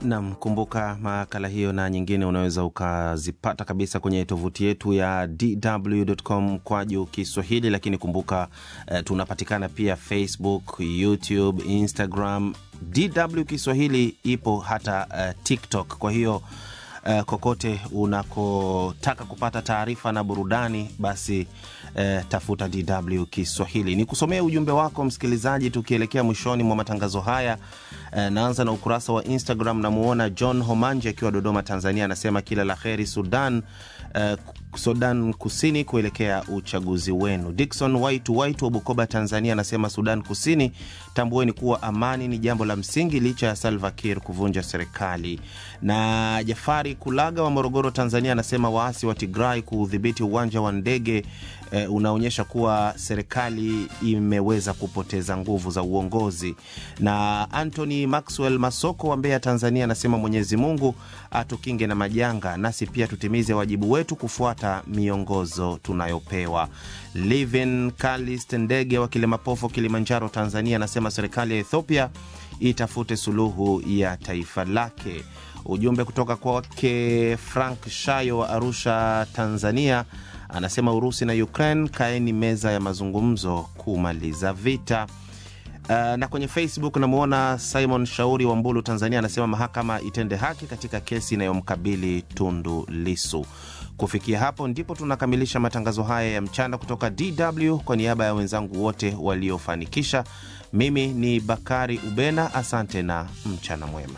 Nam, kumbuka makala hiyo na nyingine unaweza ukazipata kabisa kwenye tovuti yetu ya dw.com kwaju Kiswahili, lakini kumbuka eh, tunapatikana pia Facebook, YouTube, Instagram. DW Kiswahili ipo hata eh, TikTok. Kwa hiyo eh, kokote unakotaka kupata taarifa na burudani basi eh, tafuta DW Kiswahili. Ni kusomea ujumbe wako msikilizaji, tukielekea mwishoni mwa matangazo haya. Eh, naanza na ukurasa wa Instagram. Namuona John Homanje akiwa Dodoma, Tanzania, anasema kila la heri Sudan, eh, Sudan Kusini kuelekea uchaguzi wenu. Dikson Waitu Waitu wa Bukoba, Tanzania, anasema Sudan Kusini, tambueni kuwa amani ni jambo la msingi licha ya Salva Kiir kuvunja serikali. Na Jafari Kulaga wa Morogoro, Tanzania, anasema waasi wa Tigray kuudhibiti uwanja wa ndege eh, unaonyesha kuwa serikali imeweza kupoteza nguvu za uongozi. Na Anthony Maxwell Masoko wa Mbeya, Tanzania, anasema Mwenyezi Mungu atukinge na majanga, nasi pia tutimize wajibu wetu kufuata miongozo tunayopewa. Livin Kalist Ndege wa Kilemapofo, Kilimanjaro, Tanzania, anasema serikali ya Ethiopia itafute suluhu ya taifa lake. Ujumbe kutoka kwake Frank Shayo wa Arusha, Tanzania, anasema Urusi na Ukraine, kaeni meza ya mazungumzo kumaliza vita. Uh, na kwenye Facebook namwona Simon Shauri wa Mbulu, Tanzania, anasema mahakama itende haki katika kesi inayomkabili Tundu Lisu. Kufikia hapo ndipo tunakamilisha matangazo haya ya mchana kutoka DW. Kwa niaba ya wenzangu wote waliofanikisha, mimi ni Bakari Ubena, asante na mchana mwema.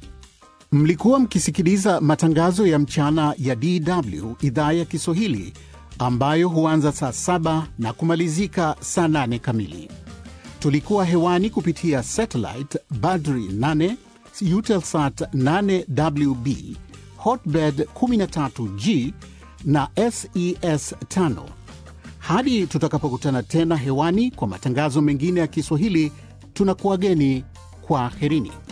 Mlikuwa mkisikiliza matangazo ya mchana ya DW idhaa ya Kiswahili ambayo huanza saa saba na kumalizika saa nane kamili. Tulikuwa hewani kupitia satellite Badri 8 Eutelsat 8WB Hotbird 13G na SES 5. Hadi tutakapokutana tena hewani kwa matangazo mengine ya Kiswahili, tunakuwageni kwa herini.